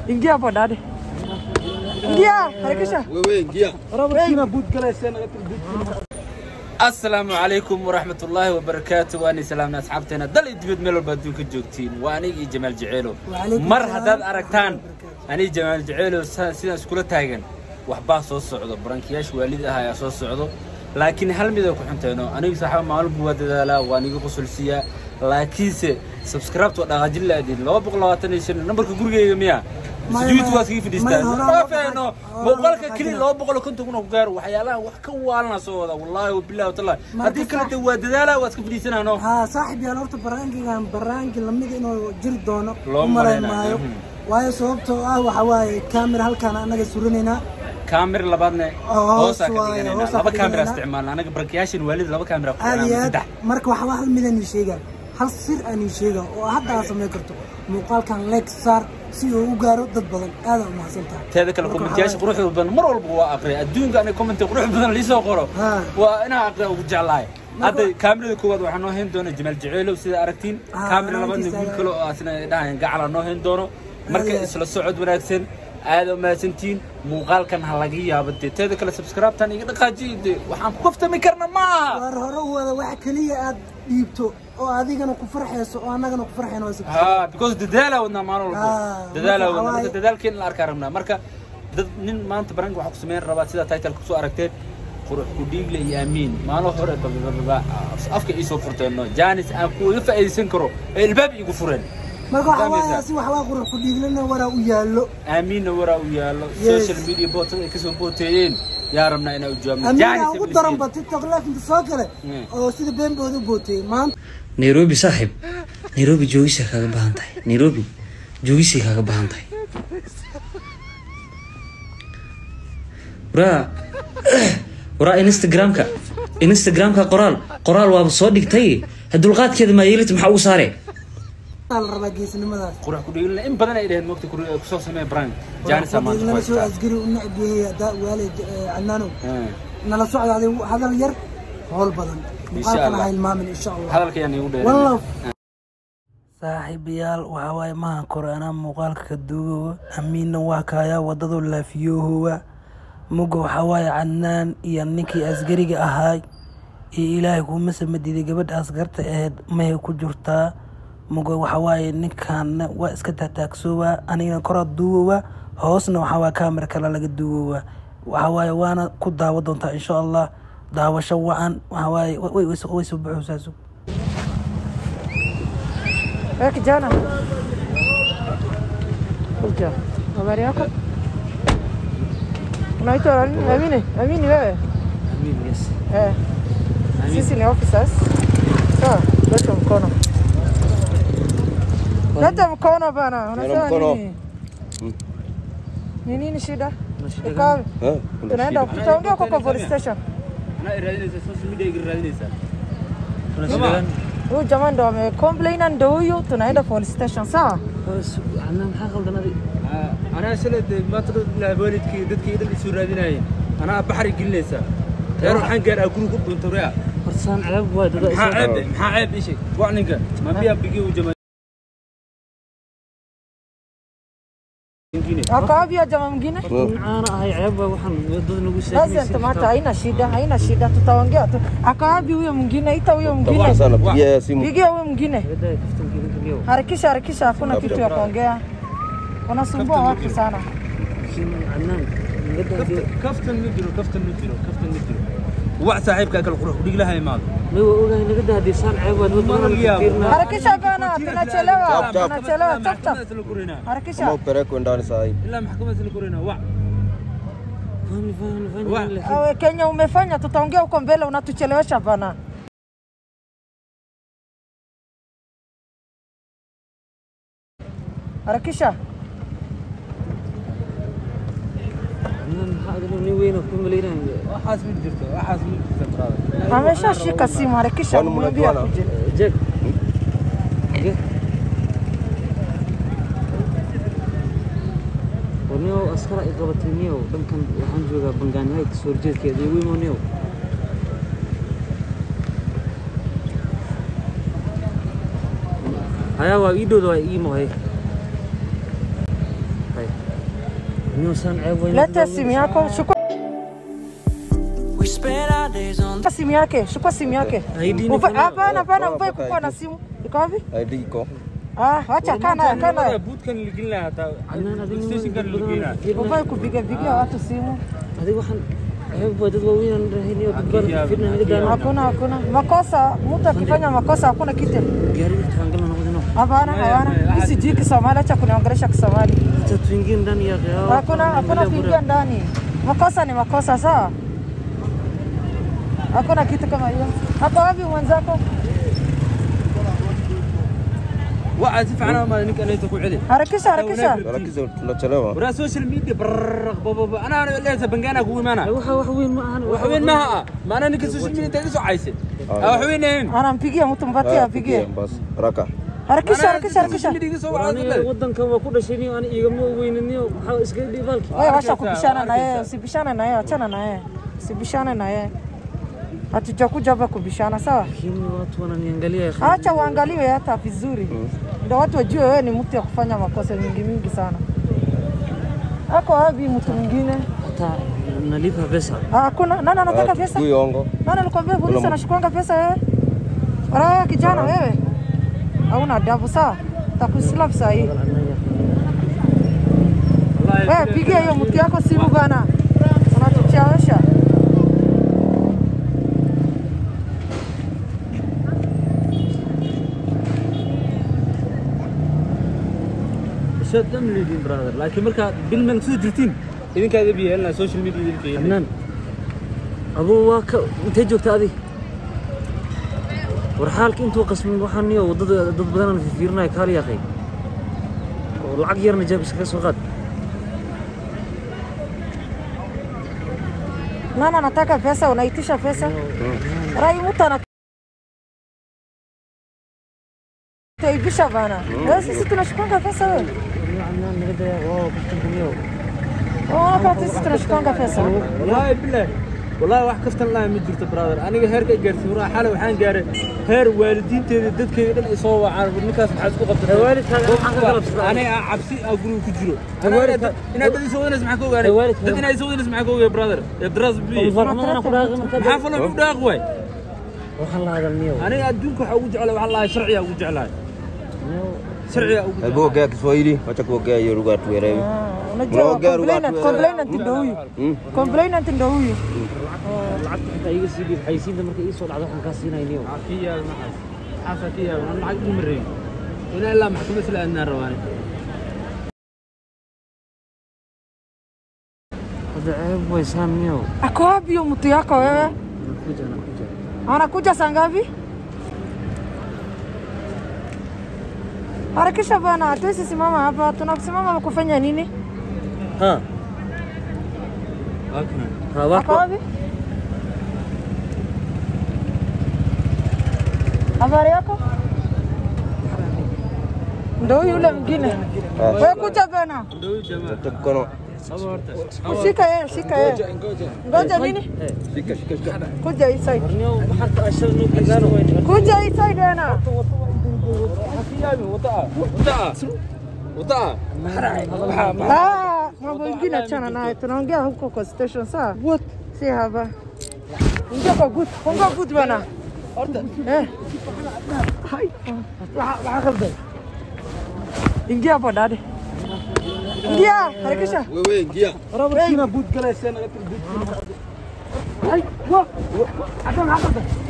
Ingia hapo dade. Ingia, harakisha. wewe ingia asalaamu calaykum waraxmat ullaahi wabarakaatu waani salaamna asxaabteena dal iyo dibad meel walba adduunka joogtiin waa anigii jamaal jaceelo Waalaikum mar salaam haddaad wa aragtaan rahmatullahi anigi jamaal jaceelo sa- sidaan iskula taagan waxbaa soo socdo barankiyaasha waalid ah ayaa soo socdo laakiin hal mid ay ku xunteeno anigu saaxiiba maalinku waa dadaalaa waan iga qusulsiyaa laakiinse subscribe-ta waa dhaqaajin la-aadin laba boqol labaatan iyo shan nambarka gurigeyga miya Maya, sujuudka waa maya. iskaga fadhiistaan Maya, ma horaa faano horaa muuqaalka horaa keliya horaa laba boqol iyo konton kun oo ku gaaro waxyaalaha wax ka waalana soo wada wallaahi wabillahi watallahi Marka haddii kale sax- de waa dadaala waa iska fadhiisanano haa saaxib yaal horta baraankigan baraanki lamid inuu jiri doono Loo u malayn malaynayo. maayo Mhm. waayo sababtoo ah waxa waaye kaamira halkaan annaga surinaynaa kaamir labaadne Oo, hoos hoosaa ka waaye, dhiganayna hoosaa laba ka kaamira dhiganayna. isticmaalna anaga barkayaashan waalid laba kaamira ku aad iyo xiran aad saddex marka waxba hal midaan ii sheegaan hal sir aan ii sheegaan oo hadda aad samayn karto muuqaalkan leeg saar si uu u gaaro dad badan aad u mahadsan tahay teeda kale Marka kommentiyaasha waxaa quruxda badan mar walba waa aqriya adduunka aniga commenti qurux badan liisoo qoro Ha. waa inaa aqriya ugu jeclahay hadda kaamirada koowaad waxaa noo hayn doona jamaal jaceelow sida aragtiin Ha, kaamira labaadna banaankiisa wiil ayaa- kale oo asna dhahayan gacala noo hayn doono marka Aad. isla socod wanaagsan aad u mahadsantihiin muuqaalkan ha laga yaabo dee teeda kale subscribe-tan iga dhaqaajiyo dee waxaan ku kaftami karna ma aha waar hore u wada wax keliya aad dhiibto oo adigana ku farxayso oo annagana ku farxayno waa sabab ha because dadaalaa wadnaa maalin walbo Ah, dadaalaa marka wadnaa marka waxaa dadaalkeen la arkaa rabnaa marka dad nin maanta baranka waxaa ku sameyn rabaa sida title kusoo aragteen qurux ku dhiigle iyo aamiin maalin hore babababa afka iisoo furteenno janis aan kuga faa'iidaysan karo ee ilbaab iigu fureen marka waxa waaye Fahmaysaa? si waxbaa qurux ku dhiiglana waraa u yaallo aamiinna waraa u yaallo Yes. social media bootada ay kasoo booteeyeen yaa rabnaa inaa u jawaabno amiina Janis ugu iyo daran Filistiin. ba tiktok laakinta soo kale Mm. oo sida beenbooda u booteeyey maanta nairobi saaxiib nairobi joogisay kaaga baahan tahay nairobi joogisay kaaga baahan tahay waraa waraa instagramka instagramka qoraal qoraal waaba soo dhigtay ha dulqaadkeeda maa yeelita maxaa ugu saare la rabaa geesinimadaas qurux ku dhiigle in badan ay dhaheen mogta kusoo samee brank janis aa maanta ku dhiiglana soo haystaa asgari u necb yahay haddaa waale cadnaanow Eh, nala socda adigu hadal yar howl badan muuqaalkana Allah. ha hilmaamin insha allah hadalka yaan iigu dheerin wallow saaxiibayaal waxaa waaye mahan kore anaa muuqaalka ka duugowa amiinna waa kaayaa wadadoo laafiyoohowa muga waxaa waaye cadnaan iyo ninkii asgariga ahaay iyo ilaahay kuuma samadiiday gabadha asgarta aheyd mahay ku jirtaa muga waxaa waaye ninkaanna waa iska taataagsoowaa anigana koraa duugowa hoosna waxaa waaye kaamira kale laga duugowa waxaa waaye waana ku daawa doontaa insha allah daawasho wacan waxaa waaye way- way way soo baxaysaa sug Wewe kijana. Kuja. Habari yako? Unaitwa nani? Amini? Amini wewe? Eh. Sisi ni officers. Sawa, leta mkono. Leta mkono bana. Unasema mkono. nini? Ni nini shida? Iko wapi? Eh, Tunaenda tutaongea kwa kwa police station. anaa iraadinaysa social media iga raadinaysaa Huyu jamaa ndo ame complain ndo huyu tunaenda police station sawa? anaa shalay dee maanta dad ilaa waalidkii dadkii dhan isoo raadinayeen anaa baxri gelinaysaa reer waxaan gaar aa guriga u dhunta rea maxaa ceeb de maxaa ceeb isheg waa ninka ma biyaa bigi u jama Ako wapi huyo jamaa mwingine? Doesn't matter, haina shida, haina shida, tutaongea tu. Ako wapi huyo mwingine? Ita huyo mwingine. sana pigia simu Pigia huyo mwingine. Harakisha, harakisha, hakuna kitu ya kuongea. Unasumbua watu sana. kaftan ma jiro kaftan ma jiro kaftan ma jiro wax saaxiibkaa kale qurux udhig laha imaado Harakisha bana, tunachelewa, Chap, chap. tunachelewa. Chap chap. isla korinaa kama Harakisha. upelekwe ndani saa hii ilaa maxkamad isla korinaa wac wac Awe Kenya umefanya, tutaongea huko mbele, unatuchelewesha bana. Harakisha. waxaas ma jirto waxaas ma jirto brother Ameshashika simu, harakisha, Kwani mwambie mnajuana? akuje. warniyow askar ay qabatay niyow dhankan waxaan joogaa bangaanyahay kasoo horjeedkeeda iyo wimo niyow hayaa waa ii dhowda waa ii mohay hay Niyo saan ceeb weyn. Leta simu yako, chukua We spend our days on simu yake, chukua simu yake. ID ni Uva- fanya- Hapana, hapana, Bora uvae mpaka kukuwa na ID. simu. Iko wapi? ID iko. Ah, wacha kaa nayo, kaa nayo. buudkan ligin lahaa hataa Anaan adiga stationkan badan ligin lahaa fiirnaa. Uvae kupiga pigia watu simu. Adiga waxaan ceeb waa dad waaweyn aan rahayniyo dad badan fiirnaa naga daano. Hakuna, hakuna. Makosa, mtu akifanya makosa hakuna kitu. Gaariga taangalna noqdino. Hapana, hapana. Mimi sijui Kisomali, acha kuniongelesha Kisomali. Hata tuingie ndani ya gari. Hakuna, hakuna kuingia ndani. Makosa ni makosa, sawa? Hakuna kitu kama hiyo. Hapa wapi mwenzako? waxaa si fiican ama ninka leeta ku celi Harakisha, harakisha. Harakisha tunachelewa. waraa social media brrrr bababa anaa leeta bangaana kugu imaana Waxa wax weyn ma ahan. wax weyn maaha ah maana ninka social media inta iga soo cayse wax weyn ahayn Anampigia mtu mpatie Ah, apigie. Bas, haraka. Harakisha, harakisha, harakisha. social media iga soo Aniga wacay wadankan waa ku dhashay niyo ani igama weynaniyo maxaa iska dhibaalki. Wewe washa Arkaysaa, kubishana na yeye, arkaysaa. usibishane na yeye, achana na yeye. Usibishane na yeye. Hatujakuja hapa kubishana, sawa? Lakini watu wananiangalia. Acha uangaliwe hata vizuri, ndio watu wajue wewe ni mtu ya kufanya makosa mingi mingi sana. Ako wapi mtu mwingine? Hata nalipa pesa. Ah, Hakuna. Nani anataka Ah, pesa? chukui ongo. Nani alikwambia polisi Kuna- anashukuanga pesa wewe? Wewe kijana wewe. Hauna adabu sawa? Takuslap saa hii. Wewe pigia hiyo mtu yako simu bana. Unatuchelewesha. shaad dhan leediin brother laakiin markaa bilman soo jirtiin idinkaada biyeelna social media idinka Adnaan. Abo waa ka intee joogta adi? War xaalka intuu qasmin waxaan niyo wadada dad badan aan fiirinayo kaali yaqay. Oo lacag yarna jeeb iskaga soo qaad. Nani anataka pesa? Unaitisha pesa? Rai mtu ana taibisha bana. Wewe sisi tunashukanga pesa wewe. Niyo adnaan naga daya waa kaftan niyo. Oh, wakati sisi tunashukanga pesa. wallaahi bilaah wallaahi wax kaftan laha ma jirto brother aniga heerka gaarsiin waraa xalay waxaan gaaray heer waalidiinteeda dadkayga dhan ay soo wacaan war ninkaas maxaad isku qabtay Ee, waalidkaaga maxaa ka galabsaday? aniga aan cabsi aa guriga ku jiro Ee, waalidka- inaad dad isoo wadanas maxaa ka ogaanay Ee, waalidka- dad inaad isoo wadanas maxaa ka ogaay brother ee dras biye Farxumadana ku dhaaqay markaa. maxaa falo u dhaaq waay Waxaan la hadal niyo. aniga adduunka waxaa ugu jeclahay waxaa lahay sharciga ugu jeclahay Niyo sharciga ugu Hebu ongea Kiswahili, wacha kuongea hiyo lugha tuelewe. Unajua Unaongea lugha complainant, tu- complainant ndio huyu. Hmm? Complainant ndio huyu. lacagta xitaa iga sii dhiib xaysiinta markay ii soo dhacdo waxaan kaa siinaya niyo. kiyaa maxaas xaasa kiyaa aan lacag u mareeyay inaa ilaa maxkamad sila aadnaan rabaani Hadda ceeb way saan niyo. Ako wapi huyo mtu yako wewe? Nakuja nakuja. Anakuja saa ngapi? Harakisha bana, hatuwezi simama hapa. Tunakusimama kufanya nini? Ha. Ha wax Ako wapi? Habari yako? Ndio huyu yule mwingine. Wewe kuja bana. Tafuta mkono. Shika yeye, shika yeye. Ngoja nini? Shika, shika, shika. Kuja hii side. niyo maxaa ashar noo gaaro way. Kuja hii side bana. Ah, mambo ingine achana naye. Tunaongea huko kwa station sawa? What? Si hapa. Ingia kwa boot. Funga boot bana. Eh. Hai. Waxa qaldan. Ingia hapo dade. Ingia, harakisha. Wewe ingia. Hey. Ai, wa. Adan hapo.